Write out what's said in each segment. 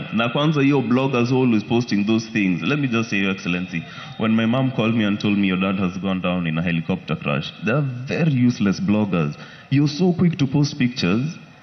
na kwanza hiyo bloggers always posting those things let me just say your excellency when my mom called me and told me your dad has gone down in a helicopter crash they are very useless bloggers you're so quick to post pictures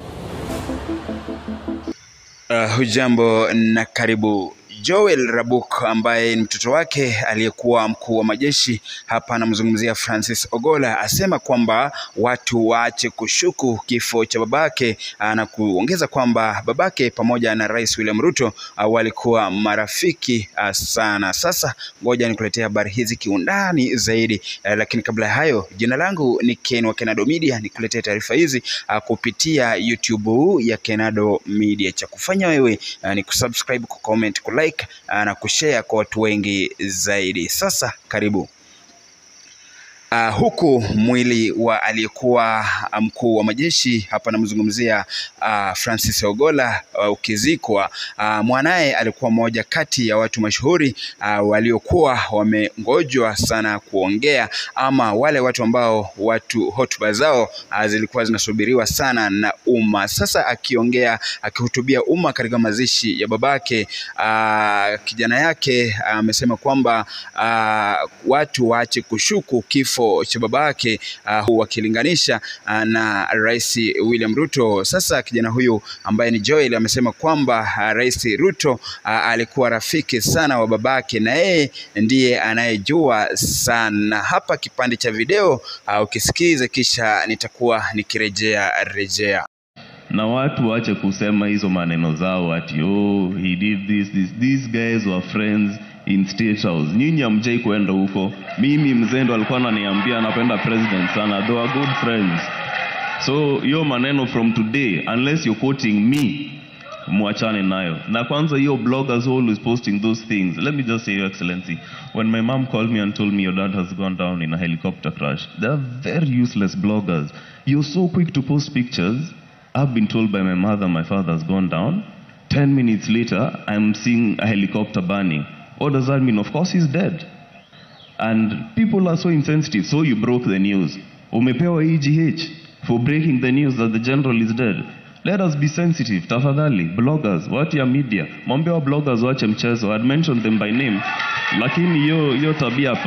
Uh, hujambo na karibu. Joel Rabuk ambaye ni mtoto wake aliyekuwa mkuu wa majeshi hapa anamzungumzia Francis Ogola, asema kwamba watu waache kushuku kifo cha babake ah, na kuongeza kwamba babake pamoja na Rais William Ruto ah, walikuwa marafiki ah, sana. Sasa ngoja nikuletea habari hizi kiundani zaidi, eh, lakini kabla ya hayo, jina langu ni Ken wa Kenado Media, nikuletea taarifa hizi ah, kupitia YouTube ya Kenado Media. Cha kufanya wewe ah, ni kusubscribe, kucomment, kulike ah, na kushare kwa watu wengi zaidi. Sasa karibu. Uh, huku mwili wa aliyekuwa mkuu wa majeshi hapa namzungumzia uh, Francis Ogola uh, ukizikwa, uh, mwanaye alikuwa mmoja kati ya watu mashuhuri uh, waliokuwa wamengojwa sana kuongea, ama wale watu ambao watu hotuba zao uh, zilikuwa zinasubiriwa sana na umma. Sasa akiongea akihutubia umma katika mazishi ya babake uh, kijana yake amesema kwamba uh, watu waache kushuku kifo cha babake uh, wakilinganisha uh, na Rais William Ruto. Sasa kijana huyu ambaye ni Joel amesema kwamba uh, Rais Ruto uh, alikuwa rafiki sana wa babake na yeye ndiye anayejua sana. Hapa kipande cha video uh, ukisikize, kisha nitakuwa nikirejea rejea. na watu waache kusema hizo maneno zao ati oh he did this, this. these guys were friends in state house nyinyi hamjai kwenda huko mimi mzendo alikuwa ananiambia anapenda president sana they were good friends so hiyo maneno from today unless you're quoting me mwachane nayo na kwanza hiyo bloggers always posting those things let me just say your excellency when my mom called me and told me your dad has gone down in a helicopter crash they are very useless bloggers you're so quick to post pictures i've been told by my mother my father has gone down 10 minutes later i'm seeing a helicopter burning what does that mean of course he's dead and people are so insensitive so you broke the news umepewa egh for breaking the news that the general is dead let us be sensitive tafadhali bloggers watu ya media mwambie wa bloggers wache mchezo I'd mentioned them by name lakini hiyo hiyo tabia